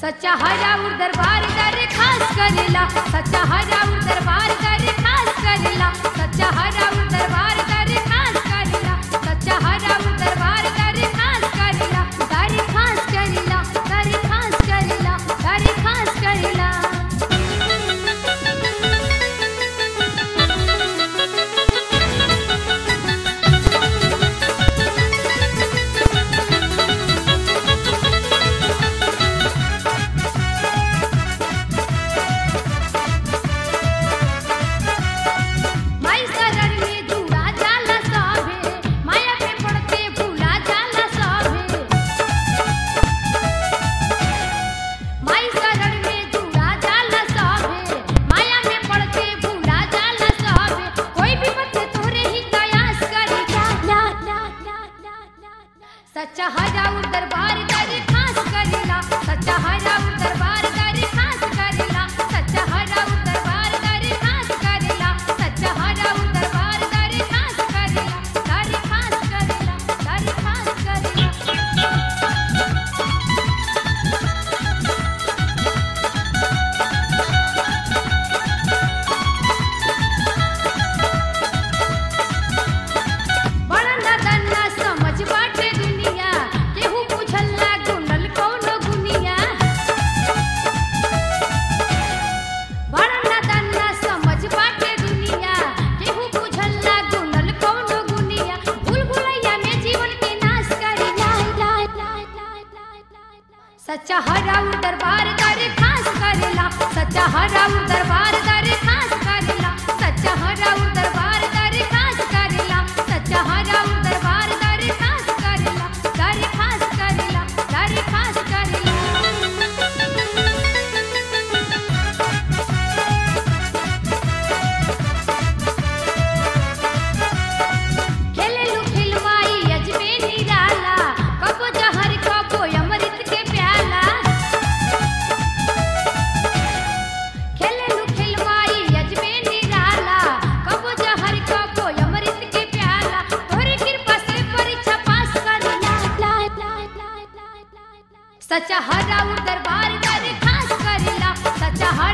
सच्चा हराउर दरबार कर खास करेला सच्चा हराउर दरबार कर खास करेला सच्चा हराउर दरबार कर खास करेला सच्चा हराउर दरबार कर खास करेला कर खास करेला कर खास करेला कर खास करेला माई शरण में जुड़ा जाला सभे माया पे पड़ते भूला जाला सभे माई शरण में जुड़ा जाला सभे माया में पड़ते भूला जाला सभे कोई भी बच्चे तोरे ही कयास करे ला ला ला ला ला ला सच्चा हराउर दरबार करे खास करेला सच्चा हराउर दरबार करे खास करेला सच्चा हराउर दरबार करे खास करेला सच्चा हराउर दरबार करे खास करेला करे खास करेला करे खास करेला बड़ा नदन्ना समझ बाटे दुनिया केहू पूछला गुंडल कौनो गुनिया बड़ा नदन्ना समझ बाटे दुनिया केहू पूछला गुंडल कौनो गुनिया भूल भुलैया में जीवन के नाश करी लाई लाई लाई लाई लाई लाई सच्चा हराउर दरबार करे खास करेला सच्चा हराउर दरबार करे खास करेला सच्चा हराउर दरबार करे खास करेला सच्चा हराउर दरबार करे खास करेला करे खास करेला करे खास करेला खेलेलू खिलवाई अजबे निराला कबो जहर कबो अमृत के प्याला खेलेलू खिलवाई अजबे निराला कबो जहर कबो अमृत के प्याला तोहरी कृपा से परीक्षा पास कर ला ला ला ला ला ला ला सच्चा हराउर दरबार कर खास करेला सच्चा हर